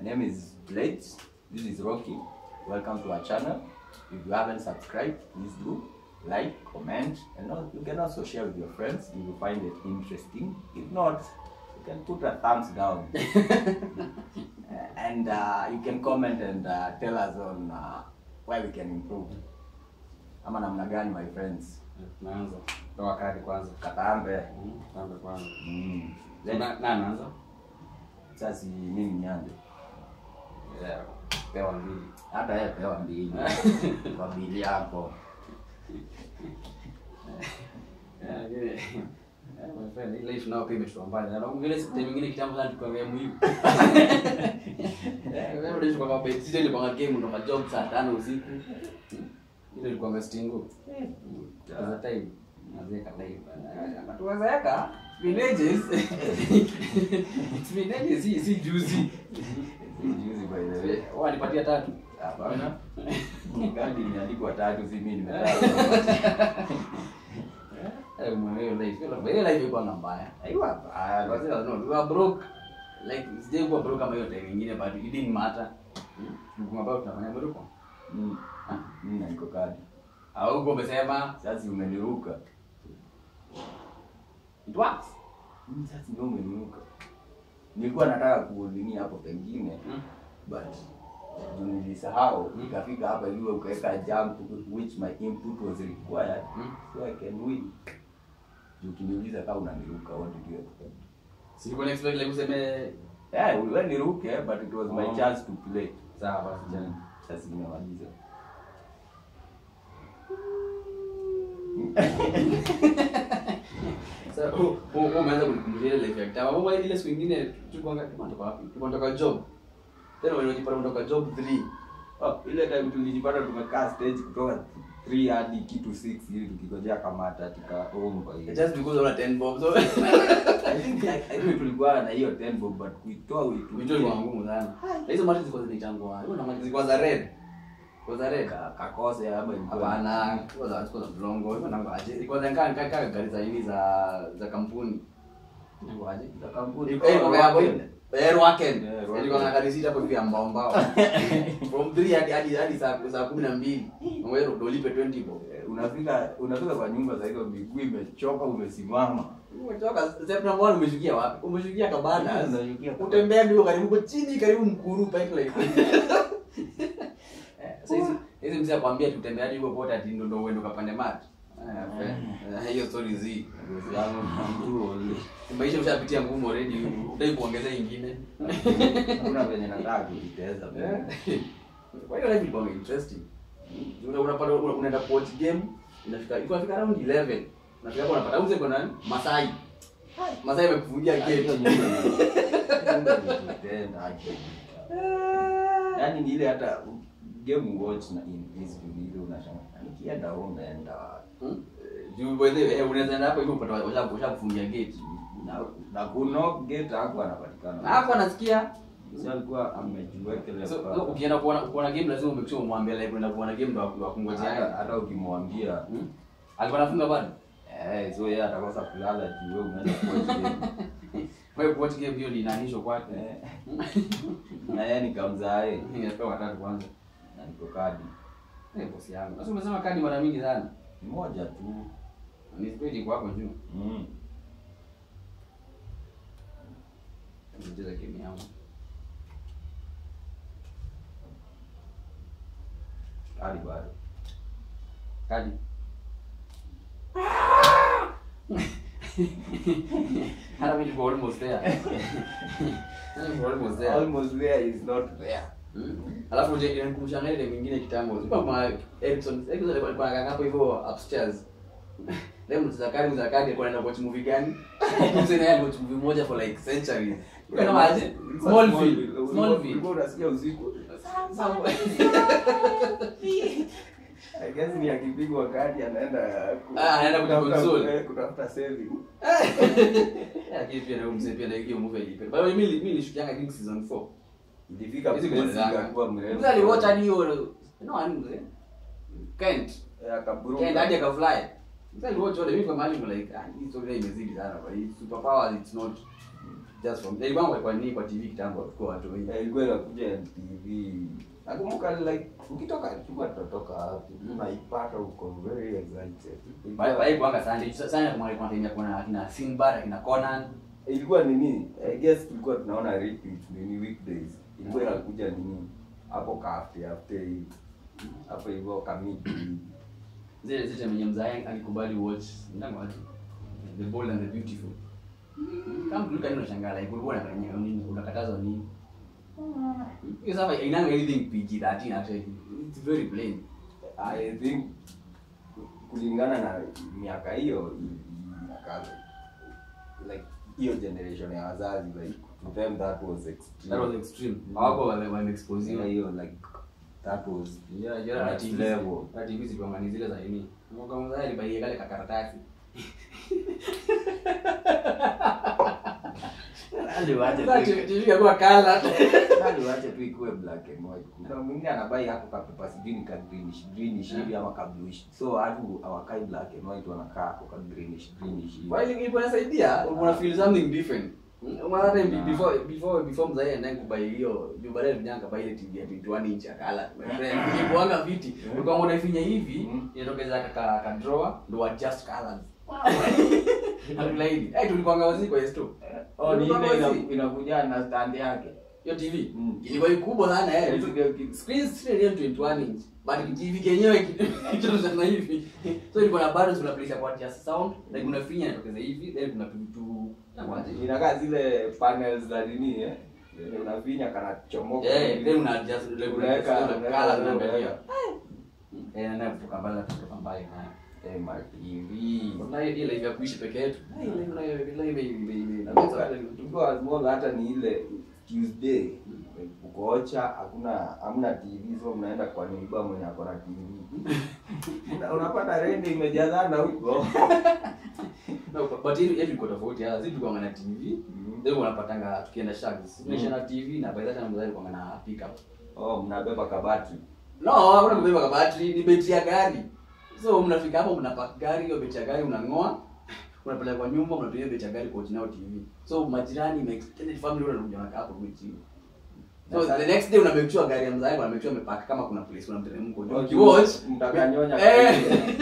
name is Blades. This is Rocky. Welcome to our channel. If you haven't subscribed, please do like, comment, and al- you can also share with your friends if you find it interesting. If not, you can put a thumbs down. and uh, you can comment and uh, tell us on uh, where we can improve. Ama namna gani my friends? Naanza. Toa kadi kwanza. Katambe. Mm, Kwanza kwanza. Mm. So, na na anaanza? Sasa mimi nianze. Yeah. Pewa mbili. Hata yeye pewa mbili kwa bili yako. Yeah, lakini yeah, my friend, hii life nao pia imetoa mbali. Na mwingine siku nyingine kitambo sana tukiongea muhimu. Eh, wewe unaishi kwa baba sisi ile kwa game ndo job saa 5 usiku. Ile ilikuwa ngastingo. Kwa time nazeka live. Matuwezeka villages. Villages si si juzi. Si juzi by the way. Wanipatia tatu. Hapana. Kadi imeandikwa tatu si mimi nimetaka. Eh, mwenyewe life. Ile life ilikuwa na mbaya. Aiwa baya. Because no, we were broke. Like sijai kuwa broke kama hiyo time nyingine but it didn't matter. Tulikuwa about tunafanya broke. Mm. Mimi na niko kadi. Au uko umesema Sasa umeniruka. it works. Mm, Sasa ndio umeniruka. Nilikuwa nataka kuudhini hapo pengine Mm. but juu nilisahau nikafika hapa ili ukaweka jump which my input was required Mm. so I can win. Juu ukiniuliza kama unaniruka what did you expect? Silikuwa expect like useme Yeah, wewe niruke but it was my Oh. chance to play. sawa basi jana. Sasa nimemaliza. Sasa oh oh oh, umeanza kunikumbusha ile life ya kitambo. Mambo ile siku nyingine tulikuwa tulikuwa kutoka wapi? Tulikuwa kutoka job. Tena wewe unajipata kutoka job 3. Oh, ile time tulijipata tumekaa stage kutoka 3 hadi kitu 6 ili tukigojea kamata tuka home kwa hiyo. Just because una 10 bob. So I think I think tulikuwa na hiyo 10 bob but kuitoa vitu uitu ilikuwa ngumu sana. Na hizo mati zilikuwa zinaitangwa. Hizo na mati zilikuwa za red. Kwa za red. kakose ama ilikuwa Hapana, kwa za kwa za mlongo. Hizo nango aje. Ilikuwa za kaa kaa kaa gari za hivi za za kampuni. Nango aje. za kampuni. Eh, kwa hapo Weekend. Eh, weekend. Eh, weekend. Ilikuwa na gari sita hapo hivi ya mbao mbao. From 3 hadi hadi hadi saa saa 12. Wewe ndio ulipe 20 bob. Eh, unafika unafika kwa nyumba za hizo miguu imechoka umesimama. Umetoka step number 1 umeshukia wapi? Umeshukia kabana. Unashukia kabana. Utembea ndio karibu uko chini karibu mkuru pipeline. Eh, Sasa hizi hizi mzee akwambia tutembea hadi huko pote ati ndio ndio uende ukapande mati. Eh, friend. Eh, Hiyo story zi. Ngozi yangu na mtu ole. Maisha ushapitia ngumu already. Utaki kuongeza ingine. Hakuna venye nataka kujiteza. Eh. Kwa hiyo life ilikuwa interesting. Una unapata una- unaenda kuwatch game, inafika iko inafika around 11. Unafika hapo unapata uze kwa nani? Masai. Masai amekufungia Hiyo gate. nyumba ni- nyumba ni kutenda, aje. Yaani ni ile hata game watch na invisible ile unashangaa. Nikienda home naenda wapi? Hmm? Juu by the way, eh, unaweza enda hapo hivyo upata washa washa kufungia gate. na na kuno gate hapo anapatikana. Na hapo anasikia. Sasa alikuwa amejiwekelea So, pale. so ukienda kuona kuona game lazima umake sure umwambie like unaenda kuona game ndo hata akungojea. hata ukimwambia Hmm? Alikuwa anafunga bado. eh, so yeye atakosa kulala juu wewe unaenda kuwatch game. Wewe kuwatch game hiyo ni inanisho kwake. Eh, na yeye nikamzae Ningepewa watatu kwanza. na niko kadi Eh, bosi yangu. Sasa umesema kadi mara mingi sana. Ni moja tu. Ni spedi kwa hapo juu. Mm. Nicheza game yangu. Kadi bado. Kadi. Hata mimi niko almost there. Hata niko almost there. Almost there is not there. Hmm? Alafu je inanikumbusha na ile mwingine kitambo. Sio kama Erickson, Erickson alikuwa alikuwa anakaa hapo hivyo upstairs. Leo mtazama kadi za kadi alikuwa anaenda watch movie gani? Mzee naye aliwatch movie moja for like centuries. Kama aje? Smallville. Smallville. Ulikuwa unasikia usiku. I guess ni akipigwa kadi anaenda ku- Ah, anaenda kutafuta- kujiconsole. eh, kutafuta saving. Lakini pia na mzee pia na hiyo movie ilipenda. Bado mimi mimi nilishukianga I think season 4. Ilifika Hizi place kumalizanga. ikakuwa mrefu. Mzee aliwatch hadi hiyo no ani mzee. Kent. Eh, akaburuka. Kent hadi akafly. Mzee aliwatch wale mimi kwa mahali like ah hii story nayo imezidi sana kwa hii superpowers it's not just from ilikuwa kwa kwa nini kwa TV kitambo kwa watu wengi Eh, ilikuwa inakuja MTV. Nakumbuka like ukitoka tulikuwa tunatoka hapo unaipata uko very excited. Ilikuwa- Bye bye kwanga sana sana kama alikuwa anatembea kuna kina Sinbad kina Conan ilikuwa nini i guess tulikuwa tunaona repeat nini weekdays ilikuwa inakuja nini hapo kaafte after hivi hapo hivyo kamiti zile zile mwenye mzae alikubali watch ndani wapi the bold and the beautiful kama mtu kani unashangaa like ulikuwa unafanya nini unakatazwa nini Because hapa inanga anything PG-13 actually it's very plain i think kulingana na miaka hiyo i- i- ika- like hiyo generation ya wazazi like to them that was extreme that was extreme hawako wame wame expose Yeah, hiyo hiyo like that was yeah yeah na next TV level. na TV zilikuwa ni zile za nini mwaka mzae alibaia kale kakaratasi Aliwache Sasa tu- TV yakuwa color Bado wache tu ikuwe black and white. Kuna mwingine anabai hapo kapepa sijui ni ka greenish greenish hivi ama ka bluish. So watu hawakai black and white wanakaa hapo ka greenish greenish hivi. While ilikuwa inasaidia una feel something different Mara time be- before before before mzae anaye kubai hiyo juu baadaye vijana kabai ile TV ya 21 inch ya color. Ilikuanga viti. Ulikuwa unaifinya hivi Mhm. inatokeza ka ka drawer ndo adjust colors. Hatulaidi. Eh tulikuanga wazi kwa S2. Oh, ni ile Ulikuwa ina- wazi. inakuja na stand yake. Hiyo TV Mm. ilikuwa kubwa sana eh. Screen screen ile 21 inch. But TV kenyewe kitu sana hivi. So ilikuwa na buttons unaplace kwa adjust sound, like unafinya inatokeza hivi, then kuna vitu Inakaa zile panels za nini eh? Ile Unafinya kana chomoka. Eh, then una adjust like Unaweka- unaweka unaweka- color zinaangalia. unaweka. Eh, na kutoka mbali kutoka mbali na. Eh, ma TV. Wallahi ile ile ya kuishi peke yetu. Ile ile ile ile ile Nakumbuka tukiwa small hata ni ile Tuesday uko ocha hakuna hamna TV so mnaenda kwa neighbor mwenye ako na TV. Una- Unapata rende imejazana huko. No, but ile yetu iko tofauti. Sasa sisi tulikuwa na TV. Mhm. Ndio unapatanga tukienda shags. Tunaisha na TV na by that time mzazi alikuwa na pickup. Oh, mnabeba kabati. No, hakuna kubeba kwa battery, ni betri ya gari. So mnafika hapo mnapack gari, hiyo betri ya gari unang'oa, unapeleka kwa nyumba, unatumia betri ya gari kwa nao TV. So majirani, my extended family wanakuja wanakaa hapo kwa TV. So Na the next day una make sure gari ya mzazi una make sure umepack kama kuna place kuna mteremko. Oh, Ukiwatch mtakanyonya. Eh.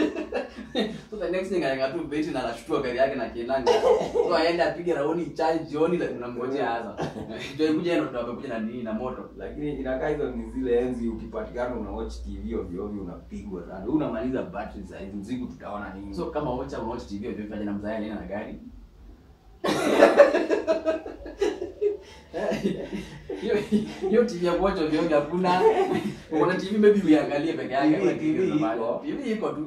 so the next thing anaingia tu betri na anashtua gari yake na kiendanga. So aende apige raoni charge jioni like unamngojea hasa. Ndio ikuja ndio tunakuja na nini na moto. Lakini inakaa hizo ni zile enzi ukipatikana una watch TV ovyo ovyo unapigwa sana. Unamaliza battery saa hizi usiku tutaona nini. So kama watcha unaotch TV hiyo vipi na mzazi anaenda na gari? Hiyo hiyo TV ya kuwatch ovyo ovyo hakuna. Unaona TV maybe uiangalie peke yake. TV hakuna TV nyumbani. iko. TV iko tu.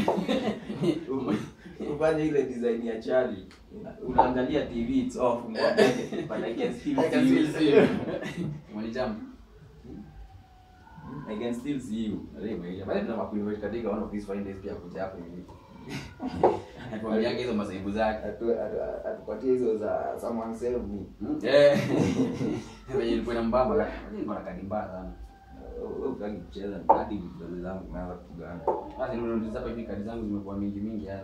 ufanye ile design ya Charlie unaangalia TV it's off umwambie, but I can still I can see still see you you. Mwanijambo. I can still see you Ndio maisha. Bali tunataka kuinvite katika one of these fine days pia kuja hapo hivi. Atuambiage hizo masaibu zake. Atu- atu- atupatie hizo za someone save me Eh. Venye ilikuwa na mbamba lakini nilikuwa na kadi mbaya sana. Wewe utaki kucheza hadi vidole zangu naanza kugana Basi ndio hapa hivi kadi zangu zimekuwa mingi mingi haya.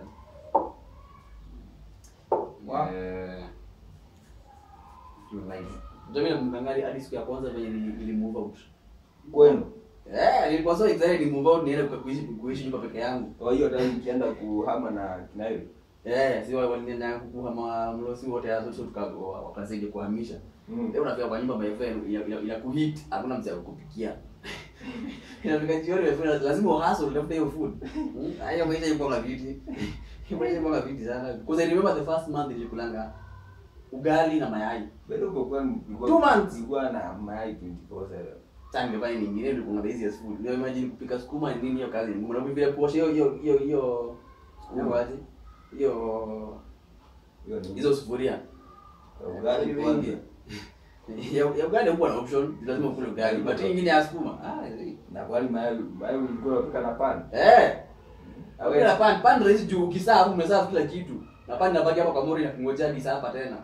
Wow. Eh. You nice. Ndio mimi namkangali hadi siku ya kwanza venye nili nili move out. kwenu Eh, nilikuwa so excited ni move out niende kwa kuishi kuishi nyumba peke yangu. kwa hiyo time ukienda kuhama na kinayo Eh, si wao walinienda kuhama mlosi wote hapo so tuka wakasaidia kuhamisha. Mm. Leo unafika kwa nyumba my friend ina- ina- inakuhit, hakuna mtu akupikia. Inafika jioni my friend lazima uhastle utafute hiyo food. Mm, Hayo maisha yuko na viti. Hiyo maisha yuko na viti sana. Because I remember the first month nilikulanga ugali na mayai. bado uko kwenu ulikuwa- Two months. ulikuwa na mayai 24/7 Sasa ningefanya nyingine ndio kuna the easiest food. Leo imagine kupika sukuma ni nini hiyo kazi ngumu. Na vile kuosha hiyo hiyo hiyo hiyo sukuma aje? Hiyo hiyo ni hizo sufuria. ugali kwanza Ya ya ugali huwa na option, lazima ukule ugali. But hii nyingine ya sukuma. Ah, eh. na kwani mayai mayai ulikuwa unapika na pan Eh. Awe- Wewe na pan pan rahisi juu ukisaa hapo umesaa kila kitu. Na pan inabaki hapa kwa mori na kungojea hadi saa hapa tena.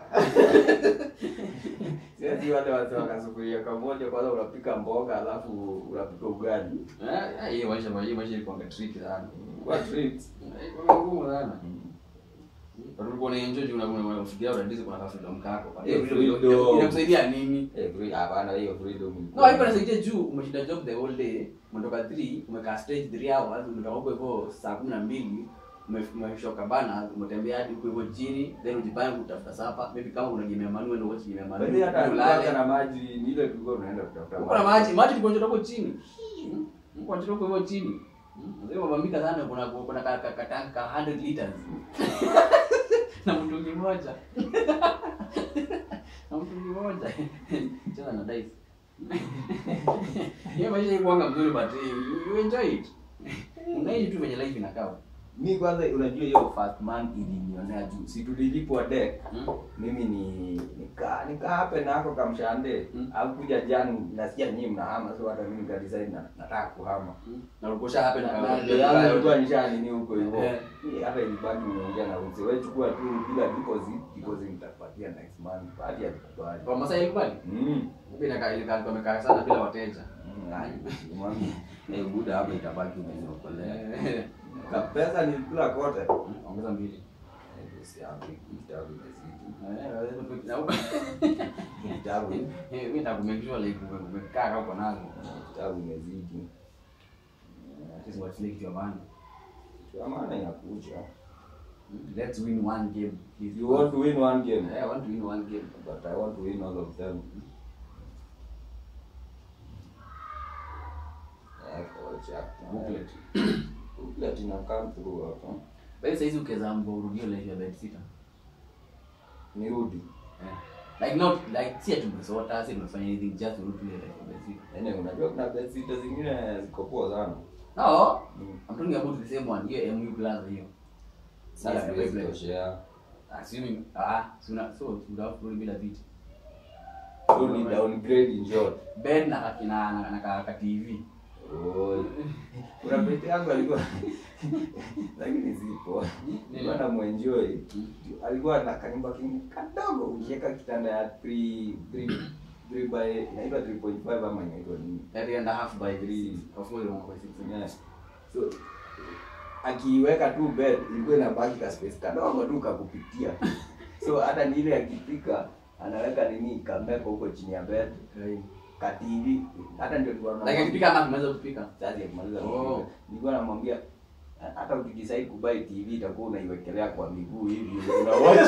Sisi wale wazee wakasufuria kamoja kwanza unapika mboga alafu unapika ugali. Eh, hiyo maisha hiyo maisha ilikuwa tricky sana. What treat? Ilikuwa ngumu sana. But ulikuwa unaenjoy juu unakuwa unafikiria unadizi kuna freedom kako. But Eh, hiyo freedom freedom. inakusaidia nini? Eh, free- hapana hiyo freedom No, ilikuwa- haiko nasaidia juu umeshinda job the whole day, umetoka 3, umekaa stage 3 hours, umetoka huko hivyo saa 12, ume- umeshoka bana, umetembea hadi huko hivyo chini, then ujipange kutafuta sapa. Maybe kama unagemea manu uende watch gemea manu. Kwani hata ulale. ulale na maji ni ile tulikuwa tunaenda kutafuta Uko na maji, maji tulikuwa tunatoka huko chini. Mko tunatoka huko chini. Ndio mabambika sana kuna kuna ka ka ka tank ka 100 liters. na mtungi moja. na mtungi moja. Cheza na dice. Hiyo maisha ikuanga mzuri but you, you enjoy it. Unaishi tu venye life inakaa. mi kwanza unajua hiyo first month ilinionea juu si tulilipwa deck Mm. mimi ni nika nika hape na ako kamshande Mm. au kuja jani nasikia nyinyi mnahama so hata mimi nikadecide na nataka kuhama Na ulikosha hapa na na na ndio yangu ilikuwa nishanini huko hivyo Eh. Mimi hata ilibaki nimeongea na mzee wewe chukua tu bila deposit deposit nitakupatia next month baada ya kubali kwa Masai ilikubali. mm Mimi inakaa ile kama amekaa sana bila wateja. Mm, ai, mwami, eh, buda hapa itabaki umeniokolea Eh, ka pesa nilikula kote Ongeza mbili. Eh, usiambi, kitabu imezidi. Eh, Kitabu mimi nitakumekishwa like ume- umekaa kama uko nazo. kitabu imezidi Sisi watulie kitu ya maana. Kitu ya maana inakuja Let's win one game. please. you want to win one game Yeah, I want to win one game. but i want to win all of them Eh, kwa chapter. Booklet. Booklet ina come through hapa Basi saizi ukiweza mbo urudie life ya bed sitter. nirudi Eh. Like not like si ati tumesota, si tumefanya anything just urudi ile life ya bed sitter. Yaani unajua kuna bedsitter zingine ziko poa sana No, Mm. I'm talking about the same one. Hiyo MU Plaza hiyo. sasa Yeah, siwezi Beyblade. toshea Assuming ah, suna so unataka kurudi bila viti. so ni downgrade in short Bed na kakina na, na, na, na TV. Oi. kuna pete yangu alikuwa lakini zipo nilikuwa na mwenjoy alikuwa na kanyumba kingine kadogo ukiweka kitanda ya 3 3 3 by inaitwa 3.5 ama inaitwa nini Three and a half by Three. three. Of course, one by six. yeah. so akiiweka tu bed ilikuwa inabaki ka space kadogo tu kakupitia so hata ni ile akipika anaweka nini kameko huko chini ya bed ka TV hata ndio tulikuwa Like akipika ama kumaliza kupika. sasa yakimaliza Oh. kupika, nilikuwa namwambia hata ukidecide kubai TV itakuwa unaiwekelea kwa miguu hivi una watch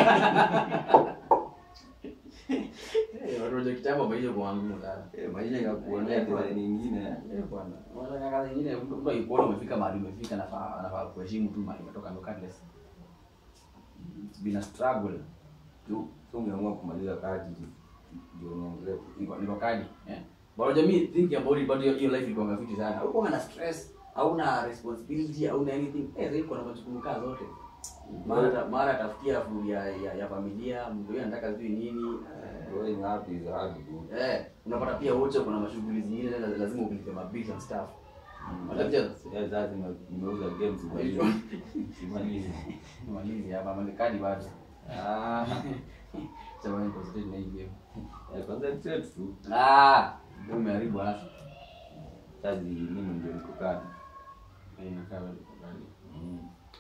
Eh, watu wa kitambo maisha kwa ngumu sana. Eh, maisha inakuonea design nyingine Eh bwana. Wala kazi nyingine mtu mtu akikuona umefika mahali umefika anafaa anafaa kuheshimu tu mahali umetoka ndo cardless. It's been a struggle. tu so umeamua kumaliza kazi ndio niendelee Niko niko kadi. Eh. Bado jamii think about it but your, your life ilikuwa ngafiti sana. Huko na stress, hauna responsibility, hauna anything. Eh, sasa iko na majukumu kaa zote. Mara ta- mara tafutia food ya, ya, ya familia, mtu yeye anataka sijui nini. Eh, growing up is hard good Eh, unapata pia wote kuna mashughuli zingine la- lazima ulipe mabills and stuff. Unatafutia Yeah, sasa nime- nimeuza games Hiyo. simalizi Malizi hapa malikadi bado. ah Sasa wewe concentrate na hii game. eh, concentrate tu Ah, ndio umeharibu hasa. sasa mimi ndio niko kadi Eh, inakaa wewe uko kadi. mm.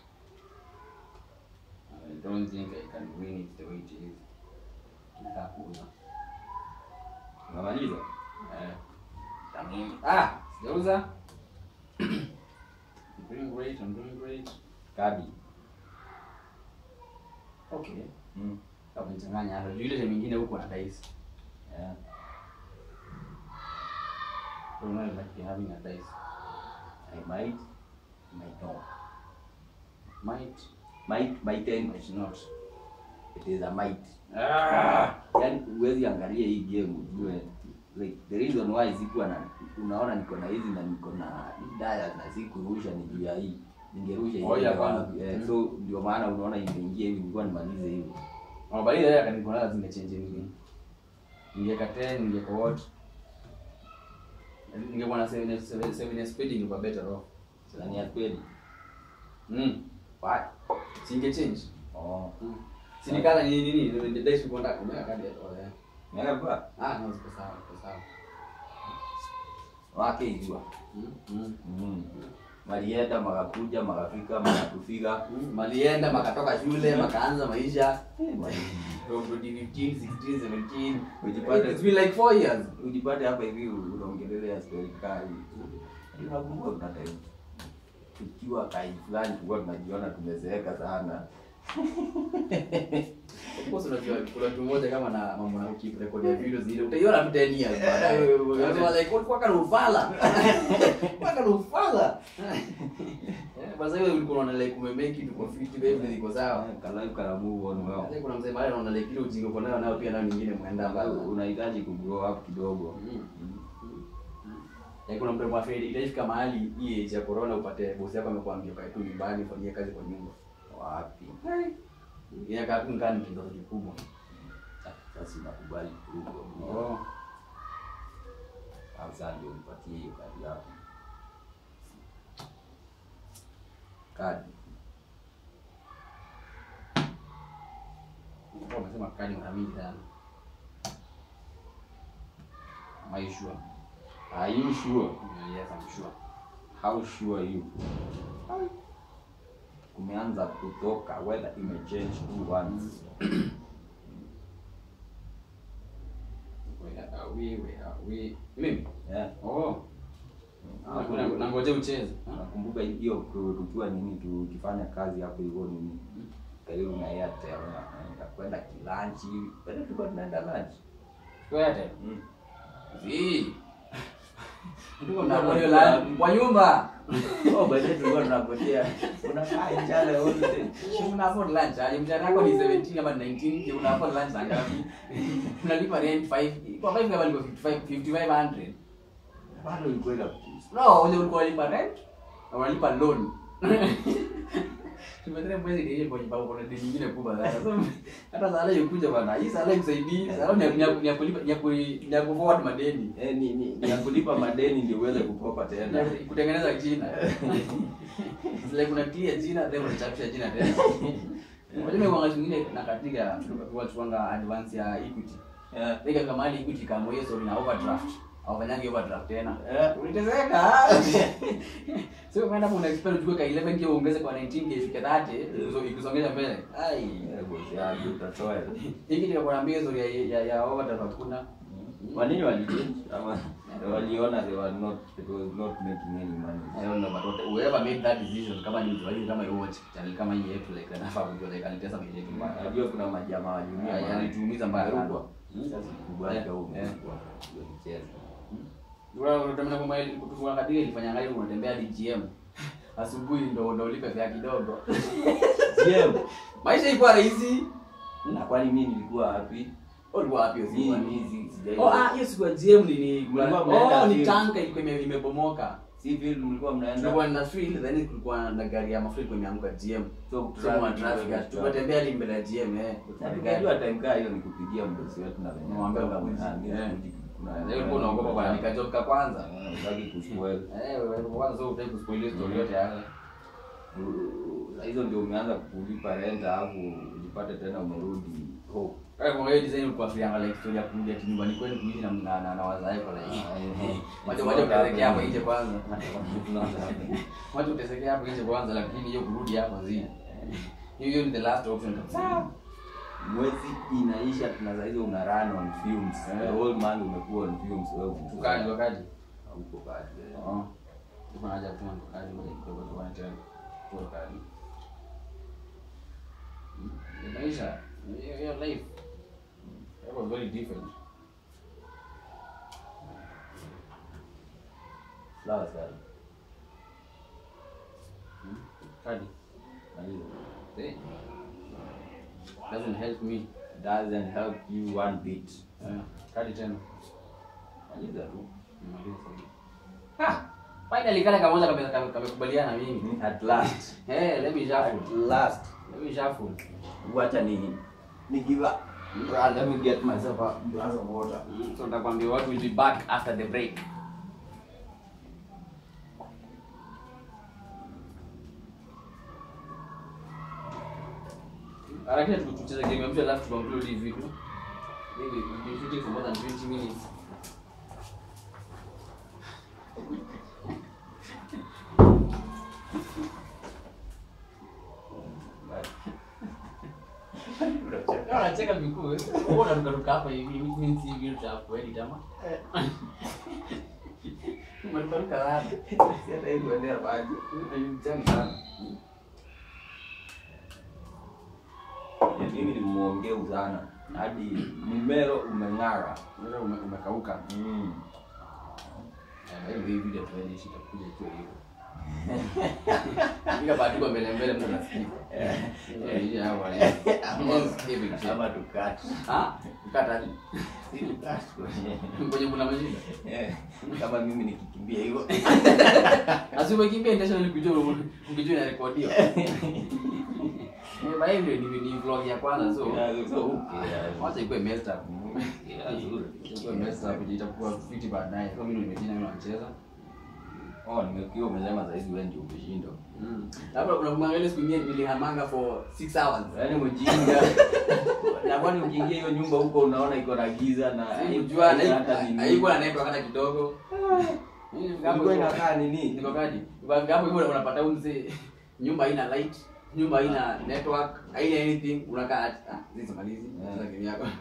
I don't think I can win it the way it is. Nataka kuuza. unamaliza Eh. Tamini. Ah, sijauza. I'm doing great, I'm doing great. kadi Okay. mm. Kama nichanganya hata juu ile time nyingine huko na dice. yeah. So you know like having a dice. I might might not Might, might might end might not. it is a might Ah! yani huwezi angalia hii game ujue like the reason why sikuwa na unaona niko na hizi na niko na daya na sikurusha ni juu ya hii ningerusha hii Oh, yeah, ingekuwa bana. wapi? eh, Mm. so ndio maana unaona imeingia hivi nilikuwa nimalize hivi Oh, but ile kaniko na zingechange anything. Ningeka 10, ningeka what? Ningekuwa na 7 7 speed ingekuwa better off. sasa ni ya kweli Mm. Why? Singe change. oh Mm. Sinikala ni nini? Ndio dice uko ndani umeka kadi ya oh, yeah. Mega ba Ah, no, ziko sawa, ziko sawa. wake ijua Mm. Mm. mm. malienda makakuja makafika makatufika malienda makatoka shule makaanza maisha Eh, mali- from 2015 16 17 Ujipate- it's been like four years ujipate hapa hivi unaongelelea story kali unakumbuka kuna time tukiwa kai fulani tulikuwa tunajiona tumezeeka sana Of course unajua kuna mtu mmoja kama na mambo na keep record ya videos ile utaiona tu 10 years baadaye. Unasema like what kwa kana ufala. Kwa kana ufala. Eh, basi wewe ulikuwa unaona like umemake it uko fit baby iko sawa. kalive kana move on well Sasa kuna mzee mahali anaona like ile ujinga uko nayo nayo pia nayo nyingine mwenda mbali. unahitaji kugrow up kidogo Ya kuna mtu mwafiri itafika mahali hii age ya corona upate bosi yako amekwambia kae tu nyumbani fanyie kazi kwa nyumba. wapi Inakaa tu ngani kidogo kikubwa. sasa unakubali kuruka Oh. au sasa ndio nipatie hiyo kadi yako kadi Kwa umesema kadi mara mingi sana. Am I sure? are you sure Yes, I'm sure. how sure you kumeanza kutoka weather imechange two once Where are we? Where are we? Mimi? yeah Oh. Ah, kuna- nangoja ucheze. Ah. nakumbuka hiyo tu- tukiwa nini tukifanya kazi hapo hivyo nini karibu na Airtel na kwenda kilanchi bado tulikuwa tunaenda lunch Kwete. mm. Zi. Ndio na la kwa nyumba. oh by the way tulikuwa tunapotea unakaa njale wote Una afford lunch. Ali mshahara wako ni 17 ama 19, je, una afford lunch saa ngapi? Unalipa rent 5. Kwa 5 kama ni 55 5500. bado ilikuwa ina No, ule ulikuwa unalipa rent na unalipa loan. Tumetere mwezi ndiye kwa nyumba kuna deni nyingine kubwa sana. So hata sala yukuja bwana. Hii sala ikusaidii. Sala ni ya- ni ya kulipa ni ya ku- ni ya kuforward madeni. eh, ni, ni, ni ya kulipa madeni ndio uweze kukopa tena Na kutengeneza jina. It's like una clear jina then unachapisha jina tena. Unajua mimi wakati mwingine na katika tukachuanga advance ya Equity. yeah. Nika kama hali Equity kama hiyo sorry na overdraft. Hawafanyangi overdraft tena. Eh. Uliteseka. Sio umeenda kuna expect uchukue ka 11k uongeze kwa 19k ifike 30 ikizo- ikisongesha mbele. Ai. Eh, bosi yangu utatoa Hiki nikakwambia hizo ya ya, ya overdraft kuna. kwa nini walichange ama waliona they were not it was not making any money I don't know but what- whoever made that decision kama ni mtu wa hivi kama you watch channel kama hii yetu like anafaa kujua like alitesa maisha yetu mbaya. najua kuna majamaa Ah, walimia yanituumiza mbaya sana. sasa kubali Eh, au eh. ndio nicheze Wewe unatamani kwamba ili kutufunga katika ilifanya ngai unatembea hadi GM. Asubuhi ndo ndo ulipe fare kidogo. GM Maisha ilikuwa rahisi. na kwani mimi nilikuwa wapi Ulikuwa wapi hiyo siku? mimi mimi sijai Oh, ah, hiyo siku ya GM ni ni Mlikuwa mnaenda Oh, ni field. tanka ilikuwa ime- imebomoka. si vile mlikuwa mnaenda Tulikuwa na field then kulikuwa na gari ya mafuta ilikuwa imeanguka GM. so Sema traffic. traffic Tukatembea hadi mbele ya GM eh. na tukajua time kaa hiyo nikupigia mdosi wetu na venye Mwambie kwamba unakuja. ah, mimi Eh. sikuji- kuna- Leo ulikuwa unaogopa bwana nikajoka kwanza. Eh, utaki kuspoil Eh, wewe kwanza sio utaki kuspoil story yote yake. Uh, hizo ndio umeanza kulipa rent alafu ujipate tena umerudi hope Kwa kwa hiyo design ulikuwa free angalia story ya kuja nyumbani kwenu kuishi na na, na, na wazazi kwa like. Wacha wacha utesekea hapo nje kwanza. Wacha utesekea hapo nje kwanza lakini hiyo kurudi hapo zi. Hiyo hiyo ni the last option kabisa. mwezi inaisha tuna saa hizo una run on fumes Eh. the whole month umekuwa on fumes wewe Tukaje wakaje? huko kazi Oh. Tuko haja kutuma tukaje moja kidogo tu tena. Tukaje. Ni maisha. Hiyo hiyo life. It was very different. sawa sawa Kadi. maliza See? Doesn't help me. doesn't help you one bit Eh, Kadi tena. maliza tu Ha! Finally kale kamoja kame- kame- kamekubaliana na mimi. at last Hey, let me at shuffle. last Let me shuffle. wacha ni ni give up Bruh, let me get myself a glass of water So nitakwambia what will be back after the break. Harakisha tu- tucheze game ya mwisho alafu tuupload hii video. Maybe we've been shooting for more than 20 minutes. Unacheka vikuu. Wewe unarukaruka hapa hivi, which means hivi ndio utakweli jamaa. Umerukaruka wapi? Si hata hivi uendea maji. Mtamu sana. Ya, Mimi ni mwongeu sana. Hadi mmero umeng'ara. Wewe ume- umekauka. Mm. Eh, hivi hivi ndio tuende shida kuja tu hivyo. Nika patiko mbele mbele mtu anasikia. Eh, hii hapa. Hivi kitu. Ama tukati. Ah, ukata aje? Si tukati kwenye- Kwenye kuna mashida. Eh, Kama mimi nikikimbia hivyo. Asi umekimbia intentionally kujua ukijua inarekodiwa. Eh, bali ndio ni ni vlog ya kwanza so. Yeah, so, okay, yeah. Wacha ikuwe messed up. Yeah, zuri. Ikuwe messed up itakuwa fiti baadaye. Kwa mimi nimejina mimi nacheza. Oh, nimekuwa umesema saizi wewe ndio umeshindwa. Mm. Labda kuna mwangalia siku nyingine nilihamanga for 6 hours. Yaani mjinga. Na kwani ukiingia hiyo nyumba huko unaona iko na giza na Sikujua haina hata nini. haikuwa na network hata kidogo. Ilikuwa inakaa nini? Niko kaji. Kwa hapo hivyo unapata huyu mzee nyumba haina light, nyumba haina network, haina anything, unakaa ati, ah, hizi malizi, Yeah. sasa game yako.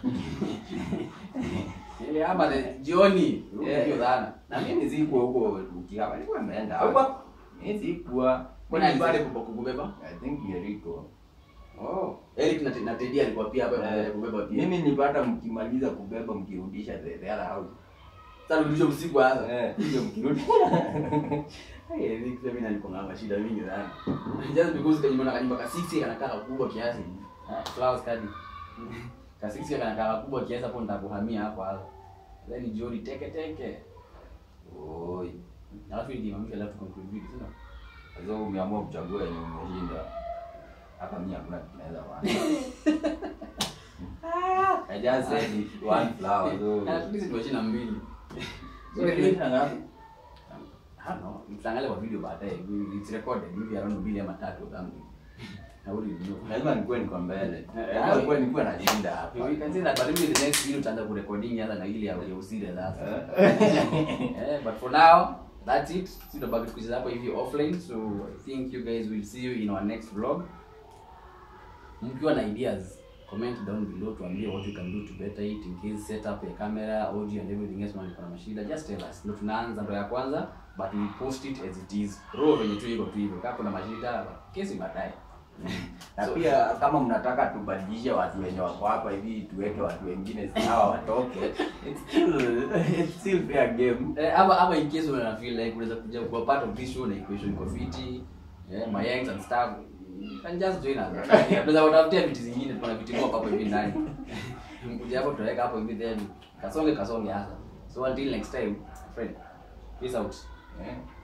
Ile hapa ni jioni, Yeah. ndio sana. Na mimi sikuwa huko ukihama, nilikuwa nimeenda. Huko? Mimi sikuwa. Kuna Mimi pale bado- kubeba? I think Jericho. Oh. Eric na na Teddy alikuwa pia hapa Eh, kubeba pia. Mimi nilipata mkimaliza kubeba mkirudisha the the other house. sasa rudisho usiku hasa. Eh, hiyo mkirudi. Hey, Eric pia mimi nalikuwa na mashida mingi sana. Just because kanyumba na kanyumba ka 6 kanakaa kubwa kiasi. Ah, Flowers kadi. Ka 6 kanakaa kubwa kiasi hapo nitakuhamia hapo hapo. Then jioni teke teke. Oi. Alafu ndio mambo alafu conclude video, sio? Sasa umeamua kuchagua yenye umeshinda. Hapa mimi hakuna kitu naweza fanya. I just said it, one flower. So. Na at least tumeshinda mbili. So, umeshinda ngapi? I don't know. Mtaangalia kwa video baadaye. It's recorded maybe around mbili ama tatu or something. I wouldn't know. Lazima nikuwe niko mbele. Eh, Lazima nikuwe nikuwe nashinda hapa. We can say that, but maybe the next video tutaanza kurecording hata na ile ya ya usile sasa. Eh, but for now, that's it. Sisi tunabaki kucheza hapa hivi offline, so I think you guys will see you in our next vlog. Mkiwa na ideas, comment down below tuambie what you can do to better it in case setup ya camera, audio and everything else mwana kuna mashida. Just tell us. Ndio tunaanza ndo ya kwanza, but we post it as it is. Raw venye tu iko tu hivyo. Kama kuna mashida, kesi baadaye. na So- pia kama mnataka tubadilishe watu wenye wako hapa hivi tuweke watu wengine sawa watoke it's still, it's still fair game Eh, ama ama in case una feel like unaweza kuja kuwa part of this show na equation iko fiti yeah, my yanks and stuff you can just join us tunaweza kutafutia viti zingine tuna viti moja hapo hivi ndani mkuja hapo tutaweka hapo hivi then kasonge kasonge hasa so until next time friend peace out eh?